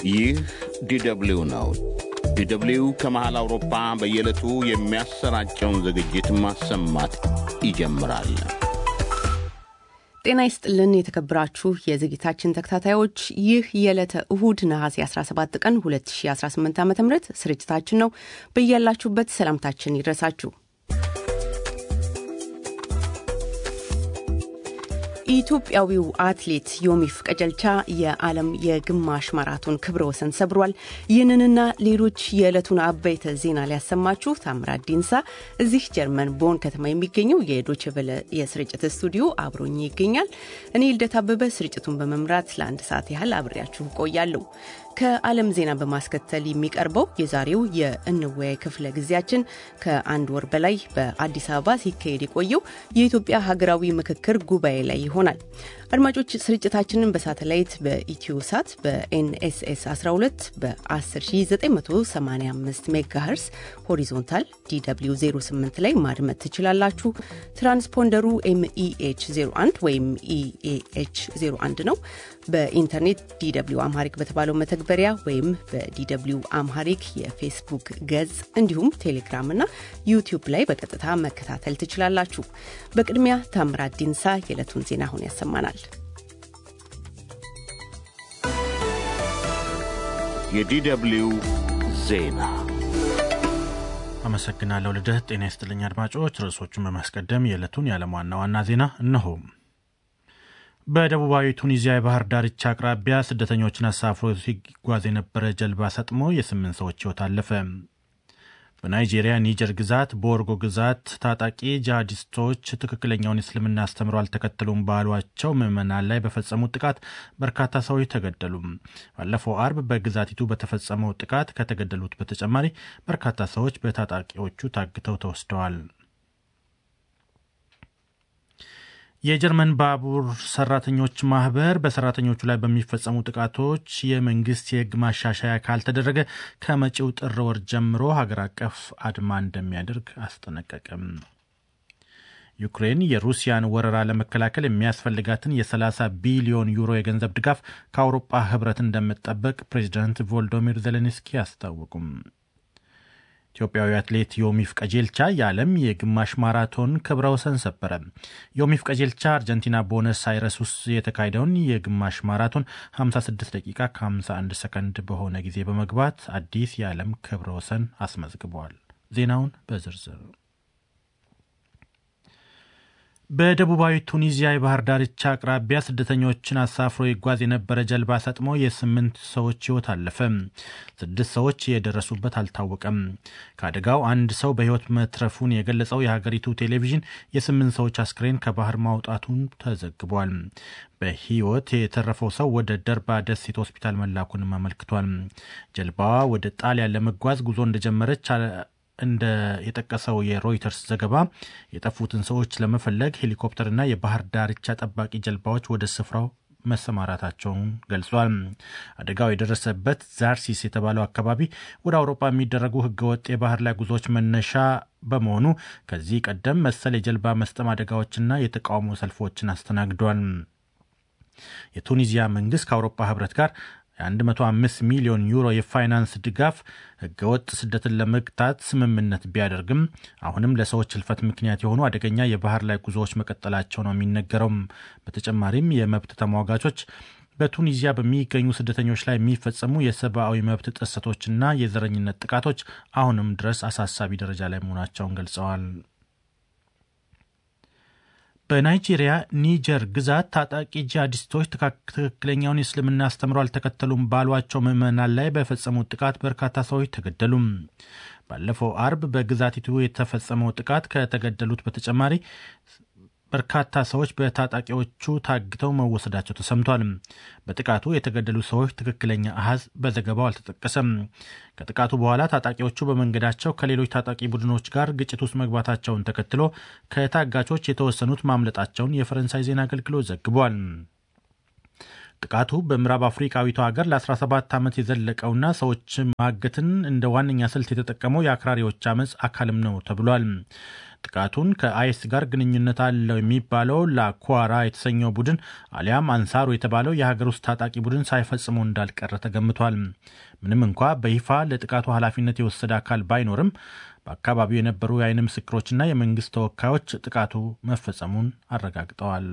ይህ ዲደብሊው ነው። ዲደብሊው ከመሃል አውሮፓ በየዕለቱ የሚያሰራጨውን ዝግጅት ማሰማት ይጀምራል። ጤና ይስጥልን የተከበራችሁ የዝግጅታችን ተከታታዮች፣ ይህ የዕለተ እሁድ ነሐሴ 17 ቀን 2018 ዓ ም ስርጭታችን ነው። በያላችሁበት ሰላምታችን ይድረሳችሁ። ኢትዮጵያዊው አትሌት ዮሚፍ ቀጀልቻ የዓለም የግማሽ ማራቶን ክብረ ወሰን ሰብሯል። ይህንንና ሌሎች የዕለቱን አበይተ ዜና ሊያሰማችሁ ታምራት ዲንሳ እዚህ ጀርመን ቦን ከተማ የሚገኘው የዶቼ ቬለ የስርጭት ስቱዲዮ አብሮኝ ይገኛል። እኔ ልደት አበበ ስርጭቱን በመምራት ለአንድ ሰዓት ያህል አብሬያችሁ ቆያለሁ። ከዓለም ዜና በማስከተል የሚቀርበው የዛሬው የእንወያይ ክፍለ ጊዜያችን ከአንድ ወር በላይ በአዲስ አበባ ሲካሄድ የቆየው የኢትዮጵያ ሀገራዊ ምክክር ጉባኤ ላይ ይሆናል። አድማጮች ስርጭታችንን በሳተላይት በኢትዮ ሳት በኤንኤስኤስ 12 በ10985 ሜጋሄርስ ሆሪዞንታል ዲw 08 ላይ ማድመጥ ትችላላችሁ። ትራንስፖንደሩ ኤምኢኤች 01 ወይም ኢኤኤች 01 ነው። በኢንተርኔት ዲw አምሃሪክ በተባለው መተግበሪያ ወይም በዲw አምሃሪክ የፌስቡክ ገጽ እንዲሁም ቴሌግራም እና ዩቲዩብ ላይ በቀጥታ መከታተል ትችላላችሁ። በቅድሚያ ታምራት ዲንሳ የዕለቱን ዜና አሁን ያሰማናል። የዲደብሊው ዜና አመሰግናለሁ ልደት። ጤና ይስጥልኝ አድማጮች። ርዕሶቹን በማስቀደም የዕለቱን የዓለም ዋና ዋና ዜና እነሆ። በደቡባዊ ቱኒዚያ የባህር ዳርቻ አቅራቢያ ስደተኞችን አሳፍሮ ሲጓዝ የነበረ ጀልባ ሰጥሞ የስምንት ሰዎች ሕይወት አለፈ። በናይጄሪያ ኒጀር ግዛት በወርጎ ግዛት ታጣቂ ጂሃዲስቶች ትክክለኛውን እስልምና አስተምሮ አልተከተሉም ባሏቸው ምዕመናን ላይ በፈጸሙት ጥቃት በርካታ ሰዎች ተገደሉ። ባለፈው አርብ በግዛቲቱ በተፈጸመው ጥቃት ከተገደሉት በተጨማሪ በርካታ ሰዎች በታጣቂዎቹ ታግተው ተወስደዋል። የጀርመን ባቡር ሰራተኞች ማህበር በሰራተኞቹ ላይ በሚፈጸሙ ጥቃቶች የመንግስት የሕግ ማሻሻያ ካልተደረገ ከመጪው ጥር ወር ጀምሮ ሀገር አቀፍ አድማ እንደሚያደርግ አስጠነቀቅም። ዩክሬን የሩሲያን ወረራ ለመከላከል የሚያስፈልጋትን የ30 ቢሊዮን ዩሮ የገንዘብ ድጋፍ ከአውሮፓ ህብረት እንደምትጠበቅ ፕሬዚዳንት ቮልዶሚር ዜሌንስኪ አስታወቁም። ኢትዮጵያዊ አትሌት ዮሚፍ ቀጀልቻ የዓለም የግማሽ ማራቶን ክብረ ወሰን ሰበረ። ዮሚፍ ቀጀልቻ አርጀንቲና ቦነስ አይረስ ውስጥ የተካሄደውን የግማሽ ማራቶን 56 ደቂቃ ከ51 ሰከንድ በሆነ ጊዜ በመግባት አዲስ የዓለም ክብረ ወሰን አስመዝግበዋል። ዜናውን በዝርዝር በደቡባዊ ቱኒዚያ የባህር ዳርቻ አቅራቢያ ስደተኞችን አሳፍሮ ይጓዝ የነበረ ጀልባ ሰጥሞ የስምንት ሰዎች ሕይወት አለፈ። ስድስት ሰዎች የደረሱበት አልታወቀም። ከአደጋው አንድ ሰው በሕይወት መትረፉን የገለጸው የሀገሪቱ ቴሌቪዥን የስምንት ሰዎች አስክሬን ከባህር ማውጣቱን ተዘግቧል። በሕይወት የተረፈው ሰው ወደ ደርባ ደሴት ሆስፒታል መላኩንም አመልክቷል። ጀልባዋ ወደ ጣሊያን ለመጓዝ ጉዞ እንደጀመረች እንደ የጠቀሰው የሮይተርስ ዘገባ የጠፉትን ሰዎች ለመፈለግ ሄሊኮፕተርና የባህር ዳርቻ ጠባቂ ጀልባዎች ወደ ስፍራው መሰማራታቸውን ገልጿል። አደጋው የደረሰበት ዛርሲስ የተባለው አካባቢ ወደ አውሮፓ የሚደረጉ ህገወጥ የባህር ላይ ጉዞዎች መነሻ በመሆኑ ከዚህ ቀደም መሰል የጀልባ መስጠም አደጋዎችና የተቃውሞ ሰልፎችን አስተናግዷል። የቱኒዚያ መንግስት ከአውሮፓ ህብረት ጋር የ105 ሚሊዮን ዩሮ የፋይናንስ ድጋፍ ህገወጥ ስደትን ለመግታት ስምምነት ቢያደርግም አሁንም ለሰዎች ህልፈት ምክንያት የሆኑ አደገኛ የባህር ላይ ጉዞዎች መቀጠላቸው ነው የሚነገረው። በተጨማሪም የመብት ተሟጋቾች በቱኒዚያ በሚገኙ ስደተኞች ላይ የሚፈጸሙ የሰብአዊ መብት ጥሰቶችና የዘረኝነት ጥቃቶች አሁንም ድረስ አሳሳቢ ደረጃ ላይ መሆናቸውን ገልጸዋል። በናይጄሪያ ኒጀር ግዛት ታጣቂ ጂሃዲስቶች ትክክለኛውን የእስልምና አስተምሮ አልተከተሉም ባሏቸው ምዕመናን ላይ በፈጸሙት ጥቃት በርካታ ሰዎች ተገደሉ። ባለፈው አርብ በግዛቲቱ የተፈጸመው ጥቃት ከተገደሉት በተጨማሪ በርካታ ሰዎች በታጣቂዎቹ ታግተው መወሰዳቸው ተሰምቷል። በጥቃቱ የተገደሉ ሰዎች ትክክለኛ አሃዝ በዘገባው አልተጠቀሰም። ከጥቃቱ በኋላ ታጣቂዎቹ በመንገዳቸው ከሌሎች ታጣቂ ቡድኖች ጋር ግጭት ውስጥ መግባታቸውን ተከትሎ ከታጋቾች የተወሰኑት ማምለጣቸውን የፈረንሳይ ዜና አገልግሎት ዘግቧል። ጥቃቱ በምዕራብ አፍሪካዊቷ ሀገር ለ17 ዓመት የዘለቀውና ሰዎች ማገትን እንደ ዋነኛ ስልት የተጠቀመው የአክራሪዎች አመፅ አካልም ነው ተብሏል። ጥቃቱን ከአይስ ጋር ግንኙነት አለው የሚባለው ላኳራ የተሰኘው ቡድን አሊያም አንሳሩ የተባለው የሀገር ውስጥ ታጣቂ ቡድን ሳይፈጽመው እንዳልቀረ ተገምቷል። ምንም እንኳ በይፋ ለጥቃቱ ኃላፊነት የወሰደ አካል ባይኖርም በአካባቢው የነበሩ የዓይን ምስክሮችና የመንግስት ተወካዮች ጥቃቱ መፈጸሙን አረጋግጠዋል።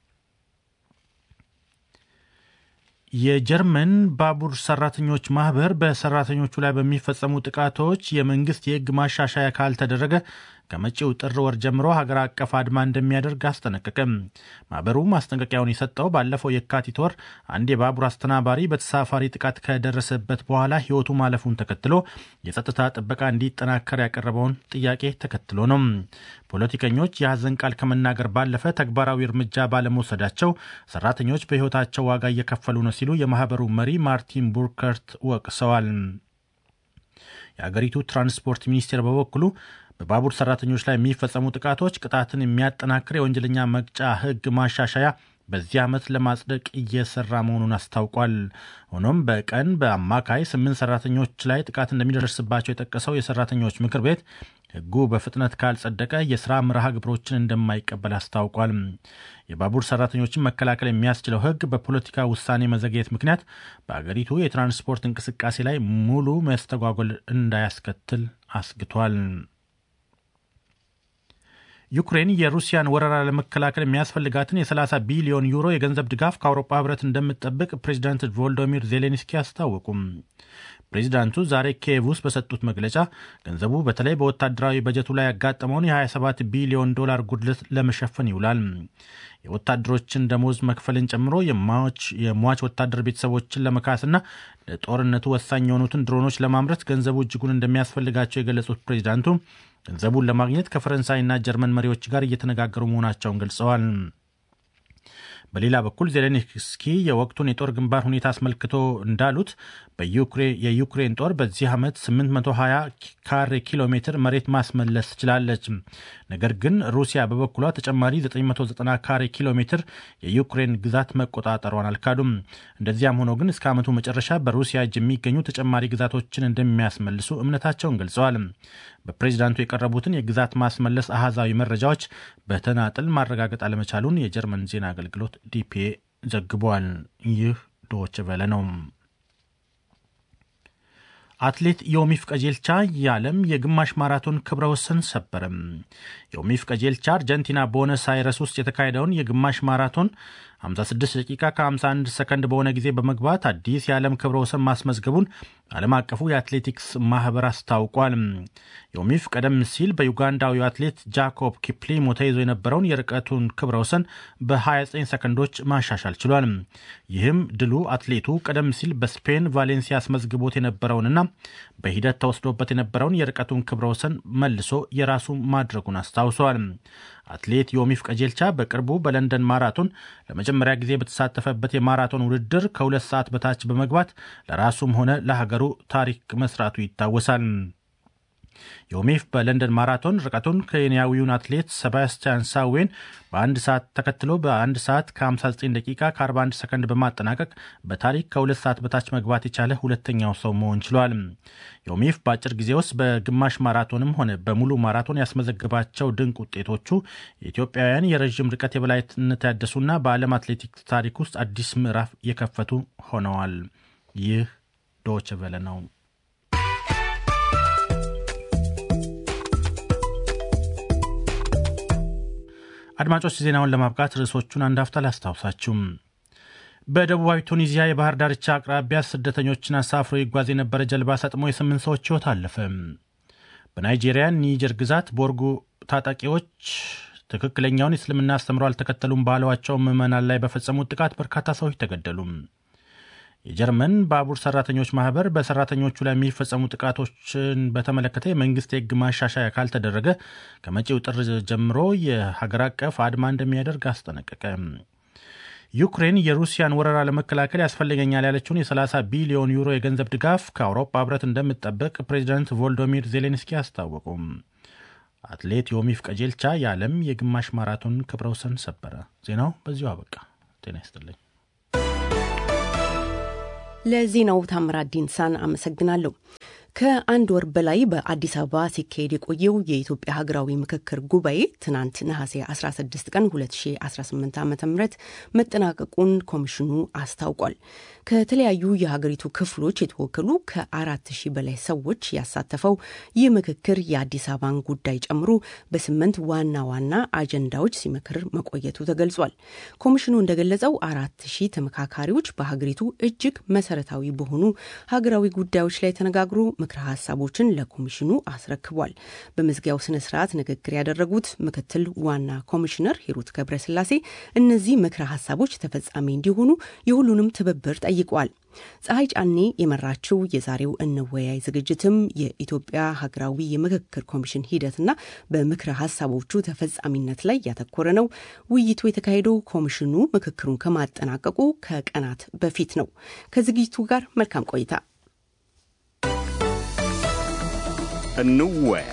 የጀርመን ባቡር ሰራተኞች ማህበር በሰራተኞቹ ላይ በሚፈጸሙ ጥቃቶች የመንግስት የሕግ ማሻሻያ ካልተደረገ ከመጪው ጥር ወር ጀምሮ ሀገር አቀፍ አድማ እንደሚያደርግ አስጠነቀቀም። ማህበሩ ማስጠንቀቂያውን የሰጠው ባለፈው የካቲት ወር አንድ የባቡር አስተናባሪ በተሳፋሪ ጥቃት ከደረሰበት በኋላ ሕይወቱ ማለፉን ተከትሎ የጸጥታ ጥበቃ እንዲጠናከር ያቀረበውን ጥያቄ ተከትሎ ነው። ፖለቲከኞች የሐዘን ቃል ከመናገር ባለፈ ተግባራዊ እርምጃ ባለመውሰዳቸው ሰራተኞች በሕይወታቸው ዋጋ እየከፈሉ ነው ሲሉ የማህበሩ መሪ ማርቲን ቡርከርት ወቅሰዋል። የአገሪቱ ትራንስፖርት ሚኒስቴር በበኩሉ በባቡር ሰራተኞች ላይ የሚፈጸሙ ጥቃቶች ቅጣትን የሚያጠናክር የወንጀለኛ መቅጫ ሕግ ማሻሻያ በዚህ ዓመት ለማጽደቅ እየሰራ መሆኑን አስታውቋል። ሆኖም በቀን በአማካይ ስምንት ሰራተኞች ላይ ጥቃት እንደሚደርስባቸው የጠቀሰው የሰራተኞች ምክር ቤት ሕጉ በፍጥነት ካልጸደቀ የስራ መርሃ ግብሮችን እንደማይቀበል አስታውቋል። የባቡር ሰራተኞችን መከላከል የሚያስችለው ሕግ በፖለቲካ ውሳኔ መዘግየት ምክንያት በአገሪቱ የትራንስፖርት እንቅስቃሴ ላይ ሙሉ መስተጓጎል እንዳያስከትል አስግቷል። ዩክሬን የሩሲያን ወረራ ለመከላከል የሚያስፈልጋትን የ30 ቢሊዮን ዩሮ የገንዘብ ድጋፍ ከአውሮፓ ህብረት እንደምትጠብቅ ፕሬዚዳንት ቮልዶሚር ዜሌንስኪ አስታወቁም። ፕሬዚዳንቱ ዛሬ ኪየቭ ውስጥ በሰጡት መግለጫ ገንዘቡ በተለይ በወታደራዊ በጀቱ ላይ ያጋጠመውን የ27 ቢሊዮን ዶላር ጉድለት ለመሸፈን ይውላል። የወታደሮችን ደሞዝ መክፈልን ጨምሮ የሟች ወታደር ቤተሰቦችን ለመካስና ለጦርነቱ ወሳኝ የሆኑትን ድሮኖች ለማምረት ገንዘቡ እጅጉን እንደሚያስፈልጋቸው የገለጹት ፕሬዚዳንቱ ገንዘቡን ለማግኘት ከፈረንሳይና ጀርመን መሪዎች ጋር እየተነጋገሩ መሆናቸውን ገልጸዋል። በሌላ በኩል ዜሌንስኪ የወቅቱን የጦር ግንባር ሁኔታ አስመልክቶ እንዳሉት የዩክሬን ጦር በዚህ ዓመት 820 ካሬ ኪሎ ሜትር መሬት ማስመለስ ትችላለች። ነገር ግን ሩሲያ በበኩሏ ተጨማሪ 990 ካሬ ኪሎ ሜትር የዩክሬን ግዛት መቆጣጠሯን አልካዱም። እንደዚያም ሆኖ ግን እስከ ዓመቱ መጨረሻ በሩሲያ እጅ የሚገኙ ተጨማሪ ግዛቶችን እንደሚያስመልሱ እምነታቸውን ገልጸዋል። በፕሬዚዳንቱ የቀረቡትን የግዛት ማስመለስ አሃዛዊ መረጃዎች በተናጥል ማረጋገጥ አለመቻሉን የጀርመን ዜና አገልግሎት ዲፒኤ ዘግቧል። ይህ ዶች ቨለ ነው። አትሌት ዮሚፍ ቀጀልቻ የዓለም የግማሽ ማራቶን ክብረ ወሰን ሰበረም። ዮሚፍ ቀጀልቻ አርጀንቲና ቦነስ አይረስ ውስጥ የተካሄደውን የግማሽ ማራቶን 56 ደቂቃ ከ51 ሰከንድ በሆነ ጊዜ በመግባት አዲስ የዓለም ክብረ ወሰን ማስመዝገቡን ዓለም አቀፉ የአትሌቲክስ ማህበር አስታውቋል። ዮሚፍ ቀደም ሲል በዩጋንዳዊው አትሌት ጃኮብ ኪፕሊሞ ተይዞ የነበረውን የርቀቱን ክብረ ወሰን በ29 ሰከንዶች ማሻሻል ችሏል። ይህም ድሉ አትሌቱ ቀደም ሲል በስፔን ቫሌንሲያ አስመዝግቦት የነበረውንና በሂደት ተወስዶበት የነበረውን የርቀቱን ክብረ ወሰን መልሶ የራሱ ማድረጉን አስታውሷል። አትሌት ዮሚፍ ቀጀልቻ በቅርቡ በለንደን ማራቶን ለመጀመሪያ ጊዜ በተሳተፈበት የማራቶን ውድድር ከሁለት ሰዓት በታች በመግባት ለራሱም ሆነ ለሀገሩ ታሪክ መስራቱ ይታወሳል። ዮሚፍ በለንደን ማራቶን ርቀቱን ኬንያዊውን አትሌት ሰባስቲያን ሳዌን በአንድ ሰዓት ተከትሎ በአንድ ሰዓት ከ59 ደቂቃ ከ41 ሰከንድ በማጠናቀቅ በታሪክ ከሁለት ሰዓት በታች መግባት የቻለ ሁለተኛው ሰው መሆን ችሏል። ዮሚፍ በአጭር ጊዜ ውስጥ በግማሽ ማራቶንም ሆነ በሙሉ ማራቶን ያስመዘግባቸው ድንቅ ውጤቶቹ የኢትዮጵያውያን የረዥም ርቀት የበላይነት ያደሱና በዓለም አትሌቲክስ ታሪክ ውስጥ አዲስ ምዕራፍ የከፈቱ ሆነዋል። ይህ ዶች ቨለ ነው። አድማጮች ዜናውን ለማብቃት ርዕሶቹን አንድ አፍታ ላስታውሳችሁም። በደቡባዊ ቱኒዚያ የባህር ዳርቻ አቅራቢያ ስደተኞችን አሳፍሮ ይጓዝ የነበረ ጀልባ ሰጥሞ የስምንት ሰዎች ሕይወት አለፈ። በናይጄሪያ ኒጀር ግዛት ቦርጉ ታጣቂዎች ትክክለኛውን የእስልምና አስተምሮ አልተከተሉም ባሏቸው ምዕመናን ላይ በፈጸሙት ጥቃት በርካታ ሰዎች ተገደሉ። የጀርመን ባቡር ሰራተኞች ማህበር በሰራተኞቹ ላይ የሚፈጸሙ ጥቃቶችን በተመለከተ የመንግስት የሕግ ማሻሻያ ካልተደረገ ከመጪው ጥር ጀምሮ የሀገር አቀፍ አድማ እንደሚያደርግ አስጠነቀቀ። ዩክሬን የሩሲያን ወረራ ለመከላከል ያስፈልገኛል ያለችውን የ30 ቢሊዮን ዩሮ የገንዘብ ድጋፍ ከአውሮፓ ህብረት እንደምትጠበቅ ፕሬዚዳንት ቮልዶሚር ዜሌንስኪ አስታወቁም። አትሌት ዮሚፍ ቀጀልቻ የዓለም የግማሽ ማራቶን ክብረ ወሰን ሰበረ። ዜናው በዚሁ አበቃ። ጤና ይስጥልኝ። ለዜናው ታምራት ዲንሳን አመሰግናለሁ። ከአንድ ወር በላይ በአዲስ አበባ ሲካሄድ የቆየው የኢትዮጵያ ሀገራዊ ምክክር ጉባኤ ትናንት ነሐሴ 16 ቀን 2018 ዓ ም መጠናቀቁን ኮሚሽኑ አስታውቋል። ከተለያዩ የሀገሪቱ ክፍሎች የተወከሉ ከአራት ሺህ በላይ ሰዎች ያሳተፈው ይህ ምክክር የአዲስ አበባን ጉዳይ ጨምሮ በስምንት ዋና ዋና አጀንዳዎች ሲመክር መቆየቱ ተገልጿል። ኮሚሽኑ እንደገለጸው አራት ሺህ ተመካካሪዎች በሀገሪቱ እጅግ መሰረታዊ በሆኑ ሀገራዊ ጉዳዮች ላይ ተነጋግሮ ምክረ ሀሳቦችን ለኮሚሽኑ አስረክቧል። በመዝጊያው ስነ ስርዓት ንግግር ያደረጉት ምክትል ዋና ኮሚሽነር ሂሩት ገብረስላሴ እነዚህ ምክረ ሀሳቦች ተፈጻሚ እንዲሆኑ የሁሉንም ትብብር ጠይቀዋል። ፀሐይ ጫኔ የመራችው የዛሬው እንወያይ ዝግጅትም የኢትዮጵያ ሀገራዊ የምክክር ኮሚሽን ሂደትና በምክረ ሀሳቦቹ ተፈጻሚነት ላይ ያተኮረ ነው። ውይይቱ የተካሄደው ኮሚሽኑ ምክክሩን ከማጠናቀቁ ከቀናት በፊት ነው። ከዝግጅቱ ጋር መልካም ቆይታ። እንወያይ።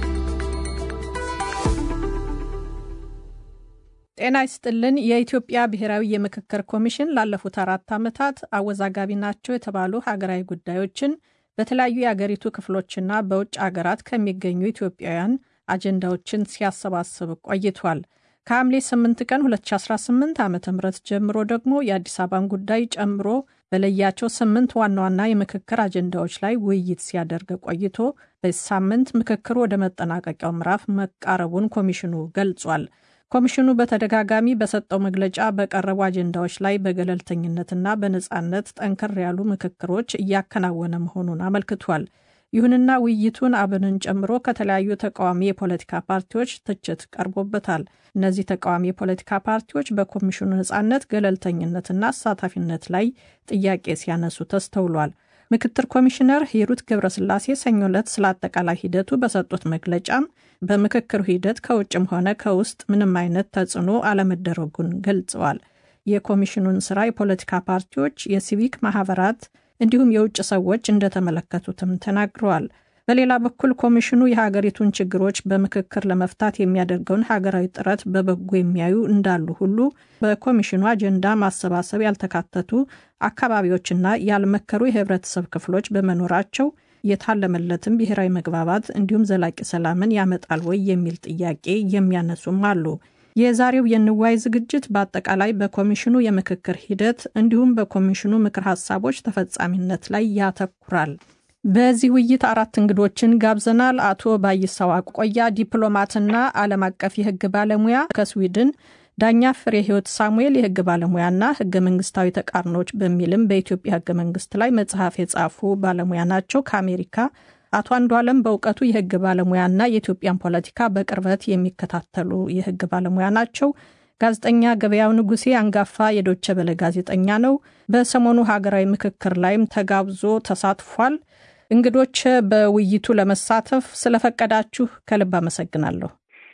ጤና ይስጥልን። የኢትዮጵያ ብሔራዊ የምክክር ኮሚሽን ላለፉት አራት ዓመታት አወዛጋቢ ናቸው የተባሉ ሀገራዊ ጉዳዮችን በተለያዩ የአገሪቱ ክፍሎችና በውጭ አገራት ከሚገኙ ኢትዮጵያውያን አጀንዳዎችን ሲያሰባስብ ቆይቷል። ከሐምሌ 8 ቀን 2018 ዓ ም ጀምሮ ደግሞ የአዲስ አበባን ጉዳይ ጨምሮ በለያቸው ስምንት ዋና ዋና የምክክር አጀንዳዎች ላይ ውይይት ሲያደርግ ቆይቶ በዚህ ሳምንት ምክክሩ ወደ መጠናቀቂያው ምዕራፍ መቃረቡን ኮሚሽኑ ገልጿል። ኮሚሽኑ በተደጋጋሚ በሰጠው መግለጫ በቀረቡ አጀንዳዎች ላይ በገለልተኝነትና በነፃነት ጠንከር ያሉ ምክክሮች እያከናወነ መሆኑን አመልክቷል። ይሁንና ውይይቱን አብንን ጨምሮ ከተለያዩ ተቃዋሚ የፖለቲካ ፓርቲዎች ትችት ቀርቦበታል። እነዚህ ተቃዋሚ የፖለቲካ ፓርቲዎች በኮሚሽኑ ነፃነት፣ ገለልተኝነትና አሳታፊነት ላይ ጥያቄ ሲያነሱ ተስተውሏል። ምክትል ኮሚሽነር ሂሩት ገብረስላሴ ሰኞ ዕለት ስለ አጠቃላይ ሂደቱ በሰጡት መግለጫም በምክክሩ ሂደት ከውጭም ሆነ ከውስጥ ምንም አይነት ተጽዕኖ አለመደረጉን ገልጸዋል። የኮሚሽኑን ስራ የፖለቲካ ፓርቲዎች፣ የሲቪክ ማህበራት እንዲሁም የውጭ ሰዎች እንደተመለከቱትም ተናግረዋል። በሌላ በኩል ኮሚሽኑ የሀገሪቱን ችግሮች በምክክር ለመፍታት የሚያደርገውን ሀገራዊ ጥረት በበጎ የሚያዩ እንዳሉ ሁሉ በኮሚሽኑ አጀንዳ ማሰባሰብ ያልተካተቱ አካባቢዎችና ያልመከሩ የህብረተሰብ ክፍሎች በመኖራቸው የታለመለትም ብሔራዊ መግባባት እንዲሁም ዘላቂ ሰላምን ያመጣል ወይ የሚል ጥያቄ የሚያነሱም አሉ። የዛሬው የንዋይ ዝግጅት በአጠቃላይ በኮሚሽኑ የምክክር ሂደት እንዲሁም በኮሚሽኑ ምክር ሀሳቦች ተፈጻሚነት ላይ ያተኩራል። በዚህ ውይይት አራት እንግዶችን ጋብዘናል። አቶ ባይሳው አቆያ ዲፕሎማትና ዓለም አቀፍ የህግ ባለሙያ ከስዊድን፣ ዳኛ ፍሬ ህይወት ሳሙኤል የህግ ባለሙያና ህገ መንግስታዊ ተቃርኖች በሚልም በኢትዮጵያ ህገ መንግስት ላይ መጽሐፍ የጻፉ ባለሙያ ናቸው ከአሜሪካ አቶ አንዱ አለም በእውቀቱ የህግ ባለሙያና የኢትዮጵያን ፖለቲካ በቅርበት የሚከታተሉ የህግ ባለሙያ ናቸው። ጋዜጠኛ ገበያው ንጉሴ አንጋፋ የዶቸ በለ ጋዜጠኛ ነው። በሰሞኑ ሀገራዊ ምክክር ላይም ተጋብዞ ተሳትፏል። እንግዶች በውይይቱ ለመሳተፍ ስለፈቀዳችሁ ከልብ አመሰግናለሁ።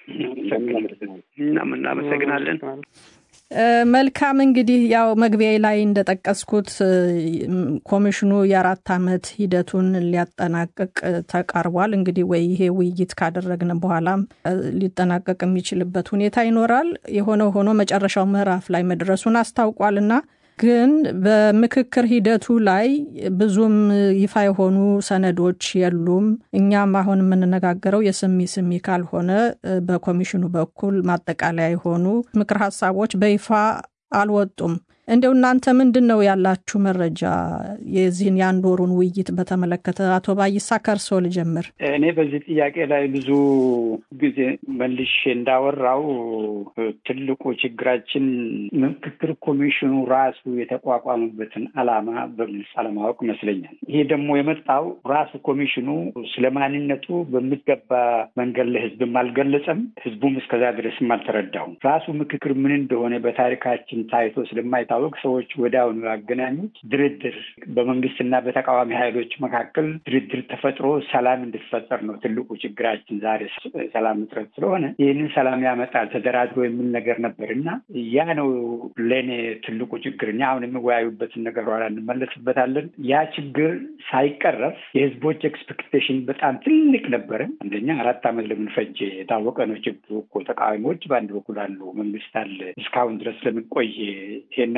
እናመሰግናለን። መልካም እንግዲህ ያው መግቢያ ላይ እንደጠቀስኩት ኮሚሽኑ የአራት ዓመት ሂደቱን ሊያጠናቅቅ ተቃርቧል። እንግዲህ ወይ ይሄ ውይይት ካደረግን በኋላም ሊጠናቀቅ የሚችልበት ሁኔታ ይኖራል። የሆነ ሆኖ መጨረሻው ምዕራፍ ላይ መድረሱን አስታውቋልና ግን በምክክር ሂደቱ ላይ ብዙም ይፋ የሆኑ ሰነዶች የሉም። እኛም አሁን የምንነጋገረው የስሚ ስሚ ካልሆነ በኮሚሽኑ በኩል ማጠቃለያ የሆኑ ምክር ሀሳቦች በይፋ አልወጡም። እንደው እናንተ ምንድን ነው ያላችሁ መረጃ የዚህን የአንድ ወሩን ውይይት በተመለከተ? አቶ ባይሳ ከርሶ ልጀምር። እኔ በዚህ ጥያቄ ላይ ብዙ ጊዜ መልሼ እንዳወራው ትልቁ ችግራችን ምክክር ኮሚሽኑ ራሱ የተቋቋመበትን ዓላማ በግልጽ አለማወቅ ይመስለኛል። ይሄ ደግሞ የመጣው ራሱ ኮሚሽኑ ስለ ማንነቱ በሚገባ መንገድ ለህዝብም አልገለጸም፣ ህዝቡም እስከዛ ድረስም አልተረዳውም። ራሱ ምክክር ምን እንደሆነ በታሪካችን ታይቶ ስለማይታወቅ ሰዎች ወዲያውኑ ያገናኙት ድርድር በመንግስትና በተቃዋሚ ኃይሎች መካከል ድርድር ተፈጥሮ ሰላም እንዲፈጠር ነው። ትልቁ ችግራችን ዛሬ ሰላም እጥረት ስለሆነ ይህንን ሰላም ያመጣል ተደራድሮ የሚል ነገር ነበር እና ያ ነው ለእኔ ትልቁ ችግር። እኛ አሁን የሚወያዩበትን ነገር ኋላ እንመለስበታለን። ያ ችግር ሳይቀረፍ የህዝቦች ኤክስፔክቴሽን በጣም ትልቅ ነበረ። አንደኛ አራት ዓመት ለምን ፈጀ የታወቀ ነው ችግሩ እኮ። ተቃዋሚዎች በአንድ በኩል አሉ፣ መንግስት አለ። እስካሁን ድረስ ለምን ቆየ? ይሄን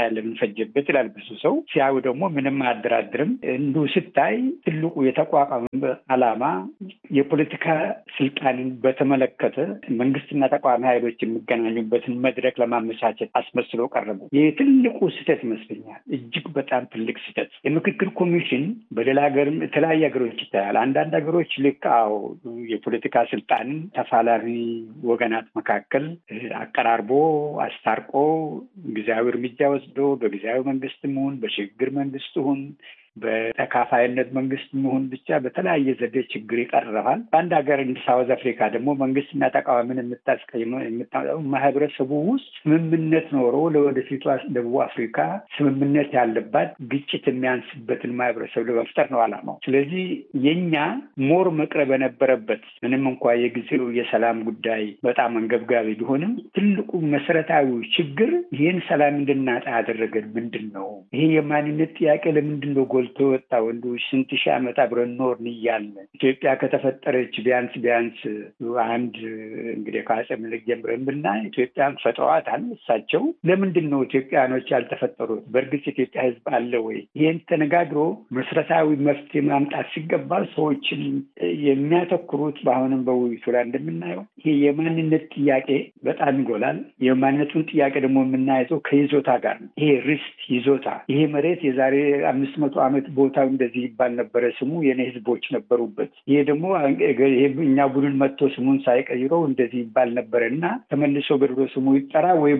ለምን ፈጀበት ይላል ብዙ ሰው። ሲያዩ ደግሞ ምንም አያደራድርም። እንዱ ስታይ ትልቁ የተቋቋመ ዓላማ የፖለቲካ ስልጣንን በተመለከተ መንግስትና ተቃዋሚ ኃይሎች የሚገናኙበትን መድረክ ለማመቻቸት አስመስሎ ቀረቡ። ይህ ትልቁ ስህተት ይመስለኛል። እጅግ በጣም ትልቅ ስህተት። የምክክር ኮሚሽን በሌላ ሀገርም የተለያዩ ሀገሮች ይታያል። አንዳንድ ሀገሮች ልክ አዎ የፖለቲካ ስልጣንን ተፋላሚ ወገናት መካከል አቀራርቦ አስታርቆ ጊዜያዊ እርምጃ ወስዶ በጊዜያዊ መንግስትም ይሁን በሽግግር መንግስት ይሁን በተካፋይነት መንግስት መሆን ብቻ በተለያየ ዘዴ ችግር ይቀርፋል። በአንድ ሀገር እንደ ሳውዝ አፍሪካ ደግሞ መንግስትና ተቃዋሚን የምታስቀይመው ማህበረሰቡ ውስጥ ስምምነት ኖሮ ለወደፊቷ ደቡብ አፍሪካ ስምምነት ያለባት ግጭት የሚያንስበትን ማህበረሰብ ለመፍጠር ነው አላማው። ስለዚህ የኛ ሞር መቅረብ የነበረበት ምንም እንኳ የጊዜው የሰላም ጉዳይ በጣም አንገብጋቢ ቢሆንም ትልቁ መሰረታዊ ችግር ይህን ሰላም እንድናጣ ያደረገን ምንድን ነው? ይሄ የማንነት ጥያቄ ለምንድን ነው ጎልቶ ወጣ? ወንዱ ስንት ሺህ ዓመት አብረን ኖርን እያለ ኢትዮጵያ ከተፈጠረች ቢያንስ ቢያንስ አንድ እንግዲህ ከአፄ ምኒልክ ጀምረን ብናይ ኢትዮጵያን ፈጥረዋታል እሳቸው። ለምንድን ነው ኢትዮጵያኖች ያልተፈጠሩት? በእርግጥ ኢትዮጵያ ሕዝብ አለ ወይ? ይህን ተነጋግሮ መሰረታዊ መፍትሄ ማምጣት ሲገባ ሰዎችን የሚያተኩሩት በአሁንም በውይይቱ ላይ እንደምናየው ይሄ የማንነት ጥያቄ በጣም ይጎላል። የማንነቱን ጥያቄ ደግሞ የምናይዘው ከይዞታ ጋር ነው። ይሄ ርስት ይዞታ ይሄ መሬት የዛሬ አምስት መቶ ዓመት ቦታው እንደዚህ ይባል ነበረ፣ ስሙ የኔ ህዝቦች ነበሩበት። ይሄ ደግሞ እኛ ቡድን መጥቶ ስሙን ሳይቀይረው እንደዚህ ይባል ነበረ እና ተመልሶ በድሮ ስሙ ይጠራ ወይ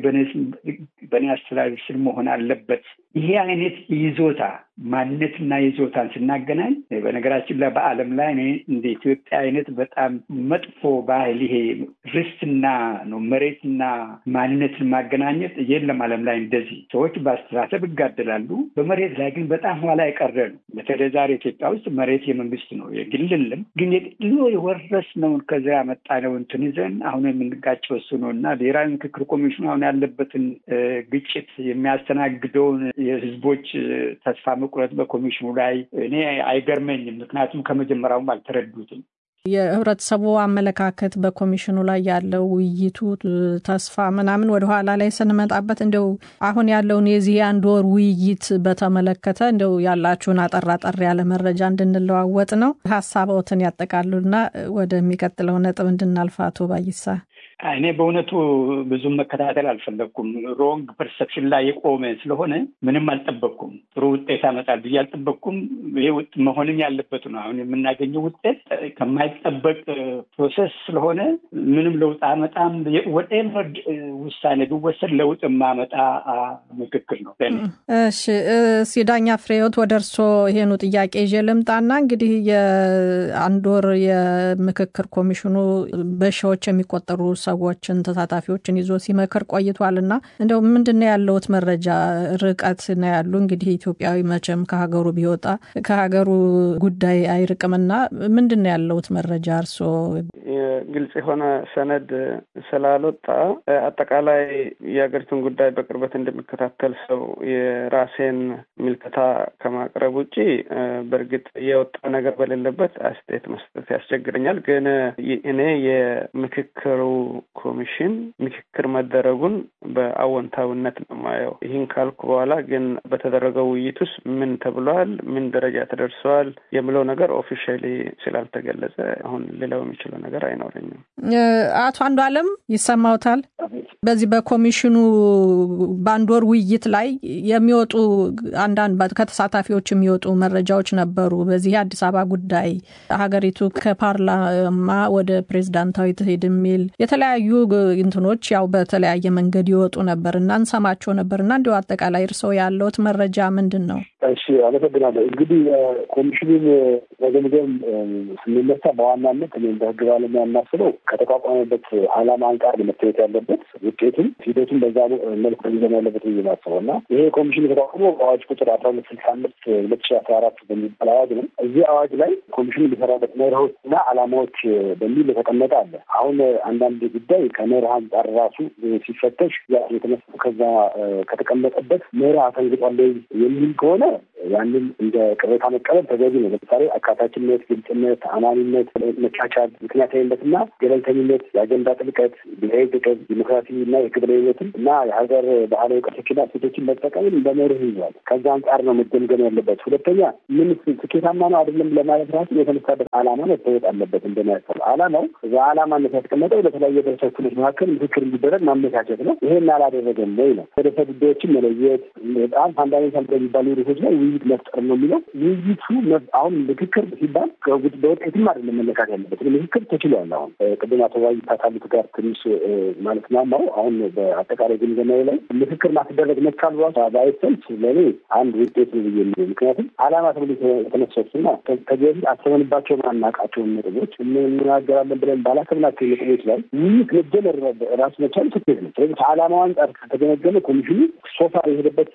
በእኔ አስተዳደር ስር መሆን አለበት። ይሄ አይነት ይዞታ ማንነትና ይዞታን ስናገናኝ በነገራችን ላይ በዓለም ላይ እኔ እንደ ኢትዮጵያ አይነት በጣም መጥፎ ባህል ይሄ ርስትና ነው መሬትና ማንነትን ማገናኘት የለም ዓለም ላይ እንደዚህ ሰዎች በአስተሳሰብ ይጋደላሉ። በመሬት ላይ ግን በጣም ኋላ የቀረ ነው። በተለይ ዛሬ ኢትዮጵያ ውስጥ መሬት የመንግስት ነው የግልልም ግን የግሎ የወረስነውን ከዚያ ያመጣነው እንትን ይዘን አሁን የምንጋጨው እሱ ነው እና ብሔራዊ ምክክር ኮሚሽኑ አሁን ያለበትን ግጭት የሚያስተናግደውን የህዝቦች ተስፋ መቁረጥ በኮሚሽኑ ላይ እኔ አይገርመኝም። ምክንያቱም ከመጀመሪያውም አልተረዱትም። የህብረተሰቡ አመለካከት በኮሚሽኑ ላይ ያለው ውይይቱ ተስፋ ምናምን ወደኋላ ላይ ስንመጣበት እንደው አሁን ያለውን የዚህ የአንድ ወር ውይይት በተመለከተ እንደው ያላችሁን አጠር አጠር ያለ መረጃ እንድንለዋወጥ ነው። ሀሳቦትን ያጠቃሉና ወደሚቀጥለው ነጥብ እንድናልፍ አቶ ባይሳ እኔ በእውነቱ ብዙም መከታተል አልፈለግኩም። ሮንግ ፐርሰፕሽን ላይ የቆመ ስለሆነ ምንም አልጠበቅኩም። ጥሩ ውጤት ያመጣል ብዬ አልጠበቅኩም። ይሄ መሆንም ያለበት ነው። አሁን የምናገኘው ውጤት ከማይጠበቅ ፕሮሰስ ስለሆነ ምንም ለውጥ አመጣም። ወደኤቨር ውሳኔ ቢወሰድ ለውጥ የማመጣ ምክክር ነው። እሺ፣ ሲዳኛ ፍሬዎት ወደ እርስዎ ይሄኑ ጥያቄ ይዤ ልምጣና እንግዲህ የአንድ ወር የምክክር ኮሚሽኑ በሺዎች የሚቆጠሩ ሰዎችን ተሳታፊዎችን ይዞ ሲመክር ቆይቷል እና እንደው ምንድን ነው ያለውት መረጃ? ርቀት ነው ያሉ እንግዲህ ኢትዮጵያዊ መቼም ከሀገሩ ቢወጣ ከሀገሩ ጉዳይ አይርቅምና ምንድን ነው ያለውት መረጃ እርስዎ? ግልጽ የሆነ ሰነድ ስላልወጣ አጠቃላይ የሀገሪቱን ጉዳይ በቅርበት እንደሚከታተል ሰው የራሴን ምልከታ ከማቅረብ ውጭ በእርግጥ የወጣ ነገር በሌለበት አስተያየት መስጠት ያስቸግረኛል። ግን እኔ የምክክሩ ኮሚሽን ምክክር መደረጉን በአዎንታዊነት ነው ማየው። ይህን ካልኩ በኋላ ግን በተደረገው ውይይት ውስጥ ምን ተብሏል፣ ምን ደረጃ ተደርሰዋል የሚለው ነገር ኦፊሻሊ ስላልተገለጸ አሁን ሌላው የሚችለው ነገር አይኖረኝም። አቶ አንዱ አለም ይሰማውታል። በዚህ በኮሚሽኑ በአንድ ወር ውይይት ላይ የሚወጡ አንዳንድ ከተሳታፊዎች የሚወጡ መረጃዎች ነበሩ። በዚህ የአዲስ አበባ ጉዳይ ሀገሪቱ ከፓርላማ ወደ ፕሬዝዳንታዊ ትሄድ የሚል የተለያዩ እንትኖች ያው በተለያየ መንገድ ይወጡ ነበር እና እንሰማቸው ነበር እና እንዲሁ አጠቃላይ እርስዎ ያለውት መረጃ ምንድን ነው? እሺ፣ አመሰግናለሁ። እንግዲህ ኮሚሽኑን መገምገም ስንነሳ በዋናነት እኔ እንደ ህግ ባለሙያ የማስበው ከተቋቋመበት ዓላማ አንጻር መታየት ያለበት ውጤቱም ሂደቱም በዛ መልኩ ሚዘን ያለበት ብዬ ማስበው እና ይሄ ኮሚሽን የተቋቋመ በአዋጅ ቁጥር አስራ ሁለት ስልሳ አምስት ሁለት ሺ አስራ አራት በሚባል አዋጅ ነው። እዚህ አዋጅ ላይ ኮሚሽኑ ሊሰራበት መርሆች እና ዓላማዎች በሚል የተቀመጠ አለ። አሁን አንዳንድ ጉዳይ ከመርህ አንጻር ራሱ ሲፈተሽ የተነሱ ከዛ ከተቀመጠበት መርህ አፈንግጧል የሚል ከሆነ ያንን እንደ ቅሬታ መቀበል ተገቢ ነው። ለምሳሌ አካታችነት፣ ግልጽነት፣ ተአማኒነት፣ መቻቻል፣ ምክንያታዊነትና ገለልተኝነት፣ የአጀንዳ ጥልቀት፣ ብሔራዊ ጥቅም፣ ዲሞክራሲ እና የክብረ ህይወትን እና የሀገር ባህላዊ እውቀቶችና ሴቶችን መጠቀምን በመርህ ይዟል። ከዛ አንጻር ነው መገምገም ያለበት። ሁለተኛ ምን ስኬታማ ነው አይደለም ለማለት ራሱ የተነሳበት ዓላማ መታወቅ አለበት። እንደሚያሰብ ዓላማው በዓላማነት ያስቀመጠው ለተለያየ ህብረተሰብ ክፍሎች መካከል ምክክር እንዲደረግ ማመቻቸት ነው። ይሄን አላደረገም ወይ ነው። ህብረተሰብ ጉዳዮችን መለየት በጣም ፋንዳሜንታል በሚባሉ ርዕሶች ላይ ውይይት መፍጠር ነው የሚለው ውይይቱ አሁን ምክክር ሲባል በውጤትም አይደለም መለካት ያለበት ምክክር ተችሏል። አሁን ቅድም አቶ ባይ ካሉት ጋር ትንሽ ማለት ናማው አሁን በአጠቃላይ ግምገማዊ ላይ ምክክር ማስደረግ መቻል ራሱ ባይሰልፍ ለእኔ አንድ ውጤት ነው ብዬ ምክንያቱም ዓላማ ተብሎ የተነሰሱና ከዚህ በፊት አስበንባቸው ማናቃቸውን ነጥቦች እንናገራለን ብለን ባላሰብናቸው ነጥቦች ላይ ውይይት መጀመር ራሱ መቻል ስኬት ነው። ስለዚህ ከዓላማው አንጻር ከተገመገመ ኮሚሽኑ ሶፋ የሄደበት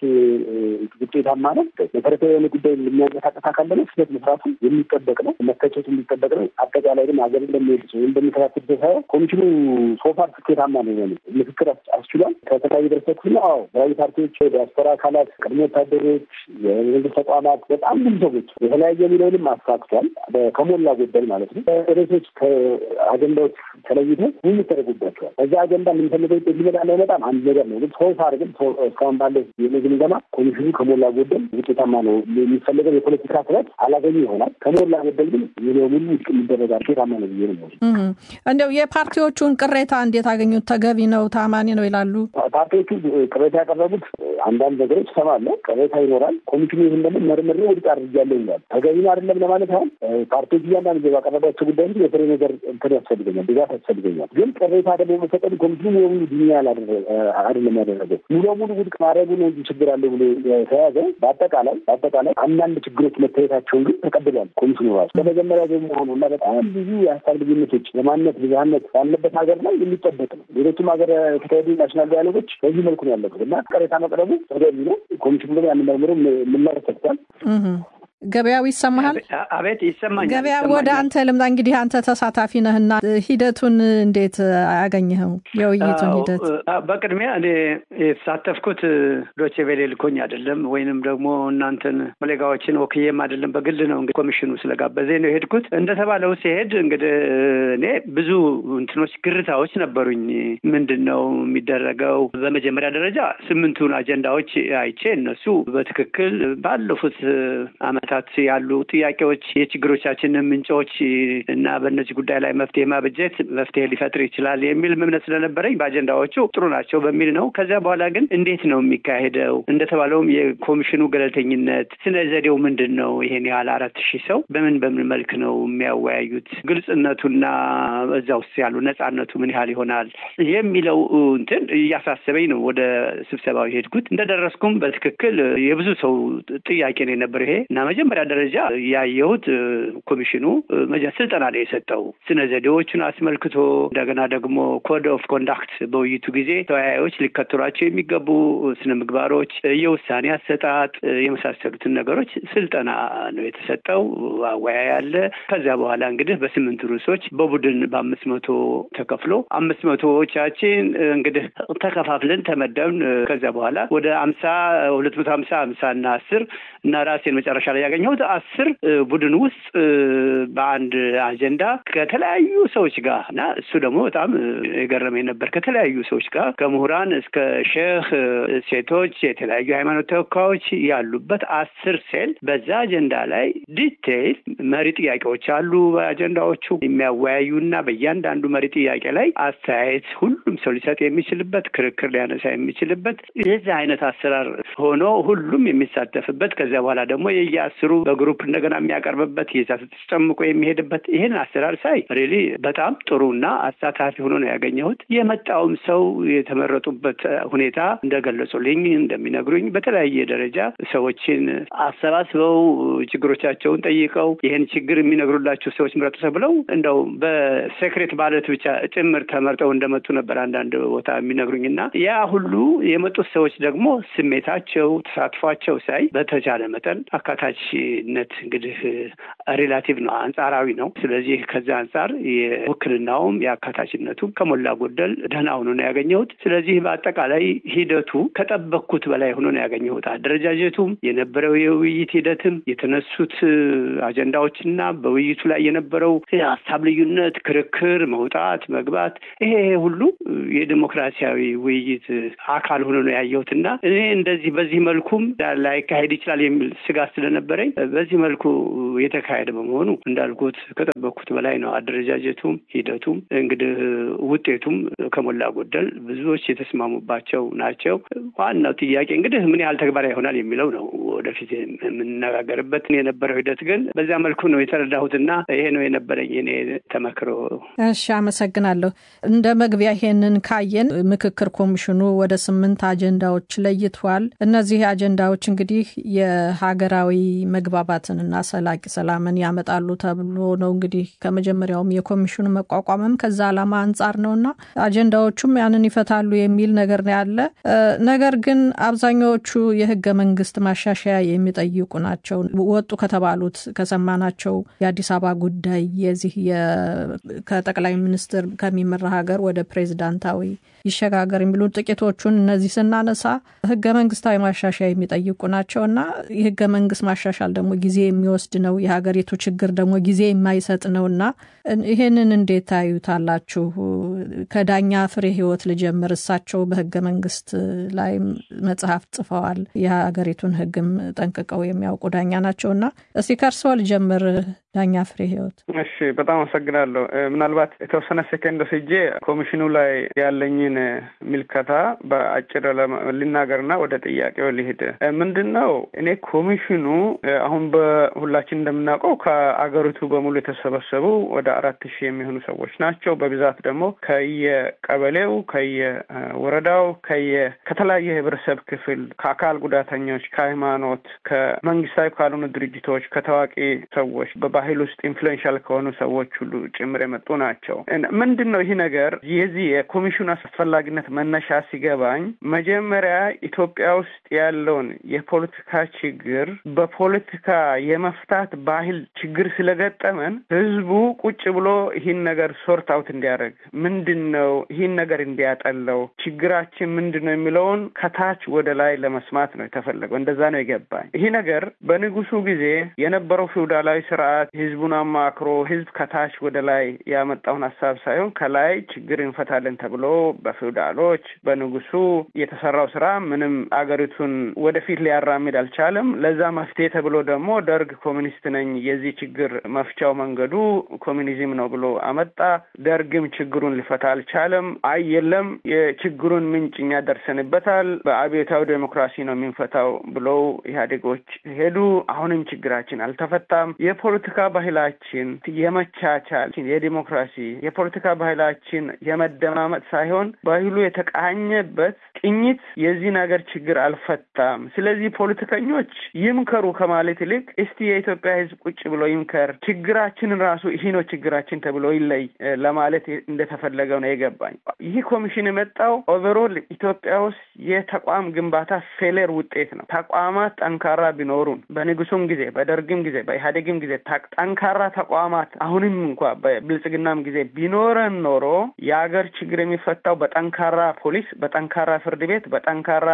ውጤታማ ነው። መሰረታዊ የሆነ ጉዳይ የሚያንቀሳቀስ አካል ደግሞ ስህተት መስራቱ የሚጠበቅ ነው፣ መተቸቱ የሚጠበቅ ነው። አጠቃላይ ግን ሀገር እንደሚሄድ ሰው እንደሚከታተል ሰው ሳይሆን ኮሚሽኑ ሶፋር ስኬታማ ነው የሆነ ምክክር አስችሏል። ከተለያዩ ደረሰት ሁሉ አዎ ተለያዩ ፓርቲዎች፣ ዲያስፖራ አካላት፣ ቅድሞ ወታደሮች፣ የመንግስት ተቋማት በጣም ብዙ ሰዎች የተለያየ የሚለውንም አሳክቷል። ከሞላ ጎደል ማለት ነው። ርዕሶች ከአጀንዳዎች ተለይተው ውይይት ተደርጎባቸዋል። በዛ አጀንዳ የምንፈልገው ውጤት ሊመጣ ላይመጣም አንድ ነገር ነው። ግን ሶፋር ግን እስካሁን ባለ ግምገማ ኮሚሽኑ ከሞላ ጎደል ውጤታማ ነው። የሚፈለገው የፖለቲካ ስረት አላገኙ ይሆናል። ከሞላ ጎደል ግን ሙሉ በሙሉ ውድቅ የሚደረጋል ውጤታማ ነው ብዬ ነው። እንዲያው የፓርቲዎቹን ቅሬታ እንዴት አገኙት? ተገቢ ነው፣ ታማኒ ነው ይላሉ። ፓርቲዎቹ ቅሬታ ያቀረቡት አንዳንድ ነገሮች እሰማለሁ። ቅሬታ ይኖራል። ኮሚሽኑ ይህን ደግሞ መርምሬ ውድቅ አድርጌያለሁ ይላል። ተገቢ ነው አይደለም ለማለት አሁን ፓርቲዎች እያንዳንዱ ባቀረባቸው ጉዳይ እንጂ የፍሬ ነገር እንትን ያስፈልገኛል፣ ድጋፍ ያስፈልገኛል። ግን ቅሬታ ደግሞ መፈቀዱ ኮሚሽኑ ሙሉ በሙሉ ዱኛ አይደለም ያደረገው ሙሉ በሙሉ ውድቅ ማድረጉ ነው እንጂ ችግር አለ ብሎ የተያዘ በአጠቃላይ በአጠቃላይ አንዳንድ ችግሮች መታየታቸውን ግን ተቀብሏል ኮሚሽኑ ራሱ ከመጀመሪያ ደግሞ ሆኑ እና በጣም ብዙ የሀሳብ ልዩነቶች የማንነት ብዝሃነት ያለበት ሀገር ላይ የሚጠበቅ ነው። ሌሎችም ሀገር የተካሄዱ ናሽናል ዳያሎጎች በዚህ መልኩ ነው ያለበት እና ቅሬታ መቅረቡ ተገቢ ነው። ኮሚሽኑ ደግሞ ያን መርምሮ ምላሽ ሰጥቷል። ገበያው ይሰማሃል? አቤት ይሰማኛል። ገበያ ወደ አንተ ልምጣ። እንግዲህ አንተ ተሳታፊ ነህና ሂደቱን እንዴት አገኘኸው? የውይይቱን ሂደት በቅድሚያ እኔ የተሳተፍኩት ዶቼ ቬሌ ልኮኝ አይደለም፣ ወይንም ደግሞ እናንተን ኮሌጋዎችን ወክዬም አይደለም። በግል ነው እንግዲህ ኮሚሽኑ ስለጋበዘኝ ነው የሄድኩት። እንደተባለው ሲሄድ እንግዲህ እኔ ብዙ እንትኖች ግርታዎች ነበሩኝ። ምንድን ነው የሚደረገው? በመጀመሪያ ደረጃ ስምንቱን አጀንዳዎች አይቼ እነሱ በትክክል ባለፉት አመታት ያሉ ጥያቄዎች የችግሮቻችንን ምንጮች እና በእነዚህ ጉዳይ ላይ መፍትሄ ማበጀት መፍትሄ ሊፈጥር ይችላል የሚል እምነት ስለነበረኝ በአጀንዳዎቹ ጥሩ ናቸው በሚል ነው። ከዚያ በኋላ ግን እንዴት ነው የሚካሄደው? እንደተባለውም የኮሚሽኑ ገለልተኝነት ስነ ዘዴው ምንድን ነው? ይሄን ያህል አራት ሺህ ሰው በምን በምን መልክ ነው የሚያወያዩት? ግልጽነቱና እዛ ውስጥ ያሉ ነጻነቱ ምን ያህል ይሆናል የሚለው እንትን እያሳሰበኝ ነው ወደ ስብሰባው የሄድኩት። እንደደረስኩም በትክክል የብዙ ሰው ጥያቄ ነው የነበረው ይሄ እና መጀመሪያ ደረጃ ያየሁት ኮሚሽኑ ስልጠና ነው የሰጠው ስነ ዘዴዎቹን አስመልክቶ እንደገና ደግሞ ኮድ ኦፍ ኮንዳክት በውይይቱ ጊዜ ተወያዮች ሊከተሏቸው የሚገቡ ስነ ምግባሮች፣ የውሳኔ አሰጣጥ የመሳሰሉትን ነገሮች ስልጠና ነው የተሰጠው። አወያይ አለ። ከዚያ በኋላ እንግዲህ በስምንት ርዕሶች በቡድን በአምስት መቶ ተከፍሎ አምስት መቶዎቻችን እንግዲህ ተከፋፍለን ተመደብን። ከዚያ በኋላ ወደ አምሳ ሁለት መቶ ሀምሳ አምሳ እና አስር እና ራሴን መጨረሻ ላይ ያገኘሁት አስር ቡድን ውስጥ በአንድ አጀንዳ ከተለያዩ ሰዎች ጋር እና እሱ ደግሞ በጣም የገረመኝ ነበር። ከተለያዩ ሰዎች ጋር ከምሁራን እስከ ሼህ፣ ሴቶች፣ የተለያዩ ሃይማኖት ተወካዮች ያሉበት አስር ሴል በዛ አጀንዳ ላይ ዲቴይል መሪ ጥያቄዎች አሉ። በአጀንዳዎቹ የሚያወያዩና በእያንዳንዱ መሪ ጥያቄ ላይ አስተያየት ሁሉም ሰው ሊሰጥ የሚችልበት ክርክር ሊያነሳ የሚችልበት የዚህ አይነት አሰራር ሆኖ ሁሉም የሚሳተፍበት ከዚያ በኋላ ደግሞ የየአስሩ በግሩፕ እንደገና የሚያቀርብበት የዛ ጨምቆ የሚሄድበት ይህን አሰራር ሳይ ሪሊ በጣም ጥሩና አሳታፊ ሆኖ ነው ያገኘሁት። የመጣውም ሰው የተመረጡበት ሁኔታ እንደገለጹልኝ እንደሚነግሩኝ በተለያየ ደረጃ ሰዎችን አሰባስበው ችግሮቻቸውን ጠይቀው ይህን ችግር የሚነግሩላቸው ሰዎች ምረጡ ተብለው እንደው በሴክሬት ባለት ብቻ ጭምር ተመርጠው እንደመጡ ነበር አንዳንድ ቦታ የሚነግሩኝ እና ያ ሁሉ የመጡት ሰዎች ደግሞ ስሜታቸው፣ ተሳትፏቸው ሳይ በተቻለ መጠን አካታች አካታችነት እንግዲህ ሪላቲቭ ነው፣ አንጻራዊ ነው። ስለዚህ ከዚህ አንጻር የውክልናውም የአካታችነቱም ከሞላ ጎደል ደህና ሆኖ ነው ያገኘሁት። ስለዚህ በአጠቃላይ ሂደቱ ከጠበቅኩት በላይ ሆኖ ነው ያገኘሁት። አደረጃጀቱም የነበረው የውይይት ሂደትም የተነሱት አጀንዳዎችና በውይይቱ ላይ የነበረው የሀሳብ ልዩነት፣ ክርክር፣ መውጣት መግባት፣ ይሄ ሁሉ የዲሞክራሲያዊ ውይይት አካል ሆኖ ነው ያየሁት እና እኔ እንደዚህ በዚህ መልኩም ላይካሄድ ይችላል የሚል ስጋት ስለነበረኝ በዚህ መልኩ የተካሄደ በመሆኑ እንዳልኩት ከጠበቅኩት በላይ ነው። አደረጃጀቱም ሂደቱም እንግዲህ ውጤቱም ከሞላ ጎደል ብዙዎች የተስማሙባቸው ናቸው። ዋናው ጥያቄ እንግዲህ ምን ያህል ተግባራዊ ይሆናል የሚለው ነው ወደፊት የምንነጋገርበት። የነበረው ሂደት ግን በዚያ መልኩ ነው የተረዳሁትና ይሄ ነው የነበረኝ እኔ ተመክሮ። እሺ፣ አመሰግናለሁ። እንደ መግቢያ ይሄንን ካየን ምክክር ኮሚሽኑ ወደ ስምንት አጀንዳዎች ለይቷል። እነዚህ አጀንዳዎች እንግዲህ የሀገራዊ መግባባትንና ሰላቂ ሰላምን ያመጣሉ ተብሎ ነው እንግዲህ ከመጀመሪያውም የኮሚሽኑ መቋቋምም ከዛ ዓላማ አንጻር ነውና አጀንዳዎቹም ያንን ይፈታሉ የሚል ነገር ነው ያለ። ነገር ግን አብዛኛዎቹ የህገ መንግስት ማሻሻያ የሚጠይቁ ናቸው። ወጡ ከተባሉት ከሰማናቸው የአዲስ አበባ ጉዳይ የዚህ ከጠቅላይ ሚኒስትር ከሚመራ ሀገር ወደ ፕሬዚዳንታዊ ይሸጋገር የሚሉ ጥቂቶቹን እነዚህ ስናነሳ ህገ መንግስታዊ ማሻሻያ የሚጠይቁ ናቸው እና የህገ መንግስት ማሻሻል ደግሞ ጊዜ የሚወስድ ነው። የሀገሪቱ ችግር ደግሞ ጊዜ የማይሰጥ ነው እና ይሄንን እንዴት ታዩታላችሁ? ከዳኛ ፍሬ ህይወት ልጀምር። እሳቸው በህገ መንግስት ላይ መጽሐፍ ጽፈዋል። የሀገሪቱን ህግም ጠንቅቀው የሚያውቁ ዳኛ ናቸው እና እስቲ ከእርስዎ ልጀምር ዳኛ ፍሬ ህይወት። እሺ፣ በጣም አመሰግናለሁ። ምናልባት የተወሰነ ሴኮንድ ወስጄ ኮሚሽኑ ላይ ያለኝን ምልከታ በአጭር ልናገርና ወደ ጥያቄው ሊሄድ ምንድን ነው እኔ ኮሚሽኑ አሁን በሁላችን እንደምናውቀው ከአገሪቱ በሙሉ የተሰበሰቡ ወደ አራት ሺህ የሚሆኑ ሰዎች ናቸው። በብዛት ደግሞ ከየቀበሌው፣ ከየወረዳው፣ ከየ ከተለያየ የህብረተሰብ ክፍል ከአካል ጉዳተኞች፣ ከሃይማኖት፣ ከመንግስታዊ ካልሆኑ ድርጅቶች፣ ከታዋቂ ሰዎች በባህል ውስጥ ኢንፍሉዌንሻል ከሆኑ ሰዎች ሁሉ ጭምር የመጡ ናቸው። ምንድን ነው ይህ ነገር የዚህ የኮሚሽኑ አስፈላጊነት መነሻ ሲገባኝ መጀመሪያ ኢትዮጵያ ውስጥ ያለውን የፖለቲካ ችግር በፖለቲካ የመፍታት ባህል ችግር ስለገጠመን ህዝቡ ቁጭ ብሎ ይህን ነገር ሶርት አውት እንዲያደርግ ምንድን ነው ይህን ነገር እንዲያጠለው ችግራችን ምንድን ነው የሚለውን ከታች ወደ ላይ ለመስማት ነው የተፈለገው። እንደዛ ነው የገባኝ። ይህ ነገር በንጉሱ ጊዜ የነበረው ፊውዳላዊ ስርዓት ህዝቡን አማክሮ ህዝብ ከታች ወደ ላይ ያመጣውን ሀሳብ ሳይሆን ከላይ ችግር እንፈታለን ተብሎ በፊውዳሎች በንጉሱ የተሰራው ስራ ምንም አገሪቱን ወደፊት ሊያራምድ አልቻለም። ለዛ መፍትሄ ተብሎ ደግሞ ደርግ ኮሚኒስት ነኝ የዚህ ችግር መፍቻው መንገዱ ኮሚኒዝም ነው ብሎ አመጣ። ደርግም ችግሩን ሊፈታ አልቻለም። አይ የለም የችግሩን ምንጭ እኛ ደርሰንበታል፣ በአብዮታዊ ዴሞክራሲ ነው የምንፈታው ብለው ኢህአዴጎች ሄዱ። አሁንም ችግራችን አልተፈታም። የፖለቲካ ባህላችን የመቻቻል፣ የዲሞክራሲ የፖለቲካ ባህላችን የመደማመጥ ሳይሆን ባህሉ የተቃኘበት ቅኝት የዚህ ነገር ችግር አልፈታም። ስለዚህ ፖለቲከኞች ይምከሩ ከማለት ይልቅ እስቲ የኢትዮጵያ ህዝብ ቁጭ ብሎ ይምከር፣ ችግራችንን ራሱ ይህ ነው ችግራችን ተብሎ ይለይ ለማለት እንደተፈለገው ነው የገባኝ። ይህ ኮሚሽን የመጣው ኦቨሮል ኢትዮጵያ ውስጥ የተቋም ግንባታ ፌሌር ውጤት ነው። ተቋማት ጠንካራ ቢኖሩን በንጉሱም ጊዜ በደርግም ጊዜ በኢህአዴግም ጊዜ ጠንካራ ተቋማት አሁንም እንኳ በብልጽግናም ጊዜ ቢኖረን ኖሮ የሀገር ችግር የሚፈታው በጠንካራ ፖሊስ፣ በጠንካራ ፍርድ ቤት፣ በጠንካራ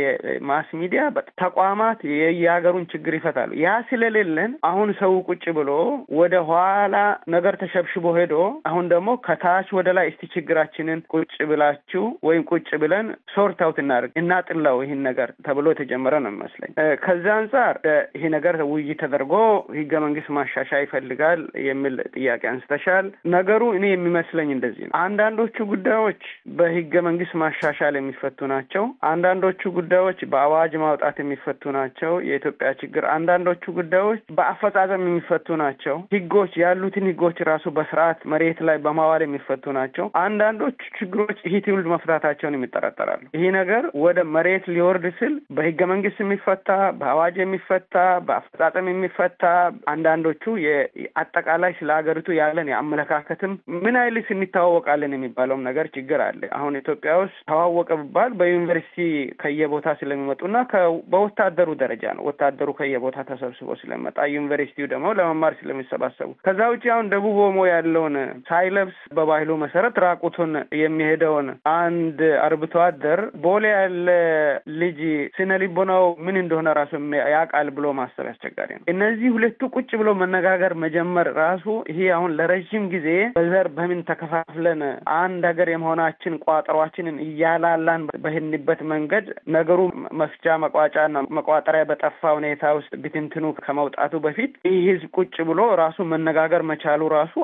የማስ ሚዲያ ተቋማት የሀገሩን ችግር ይፈታሉ። ያ ስለሌለን አሁን ሰው ቁጭ ብሎ ወደ ኋላ ነገር ተሸብሽቦ ሄዶ አሁን ደግሞ ከታች ወደ ላይ እስቲ ችግራችንን ቁጭ ብላችሁ ወይም ቁጭ ብለን ሶርት አውት እናድርግ እናጥላው ይህን ነገር ተብሎ የተጀመረ ነው የሚመስለኝ። ከዚህ አንጻር ይሄ ነገር ውይይት ተደርጎ ህገ መንግስት ማሻሻያ ይፈልጋል የሚል ጥያቄ አንስተሻል። ነገሩ እኔ የሚመስለኝ እንደዚህ ነው። አንዳንዶቹ ጉዳዮች በህገ መንግስት ማሻሻል የሚፈቱ ናቸው። አንዳንዶቹ ጉዳዮች በአዋጅ ማውጣት የሚፈቱ ናቸው። የኢትዮጵያ ችግር አንዳንዶቹ ጉዳዮች በአፈጻጸም የሚፈቱ ናቸው። ህጎች ያሉትን ህጎች ራሱ በስርዓት መሬት ላይ በማዋል የሚፈቱ ናቸው። አንዳንዶቹ ችግሮች ይህ ትውልድ መፍታታቸውን የሚጠራጠራሉ። ይህ ነገር ወደ መሬት ሊወርድ ስል በህገ መንግስት የሚፈታ በአዋጅ የሚፈታ በአፈጻጸም የሚፈታ አንዳንዶቹ አጠቃላይ ስለ ሀገሪቱ ያለን የአመለካከትም ምን አይልስ እንተዋወቃለን የሚባለውም ነገር ችግር አለ። አሁን ኢትዮጵያ ውስጥ ተዋወቀ ብባል በዩኒቨርሲቲ ከየቦታ ስለሚመጡና በወታደሩ ደረጃ ነው። ወታደሩ ከየቦታ ተሰብስቦ ስለሚመጣ ዩኒቨርሲቲው ደግሞ ለመማር ስለሚሰባሰቡ ከዛ ውጭ አሁን ደቡብ ኦሞ ያለውን ሳይለብስ በባህሉ መሰረት ራቁቱን የሚሄደውን አንድ አርብቶ አደር ቦሌ ያለ ልጅ ስነ ልቦናው ምን እንደሆነ ራሱ ያውቃል ብሎ ማሰብ ያስቸጋሪ ነው። እነዚህ ሁለቱ ቁጭ ብሎ መነጋገር መጀመር ራሱ ይሄ አሁን ለረዥም ጊዜ በዘር በምን ተከፋፍለን አንድ ሀገር የመሆናችን ቋጠሯችንን እያላላን በህንበት መንገድ ነገሩ መፍቻ መቋጫና መቋጠሪያ በጠፋ ሁኔታ ውስጥ ብትንትኑ ከመውጣቱ በፊት ይህ ህዝብ ቁጭ ብሎ ራሱ መነጋገር መቻሉ ራሱ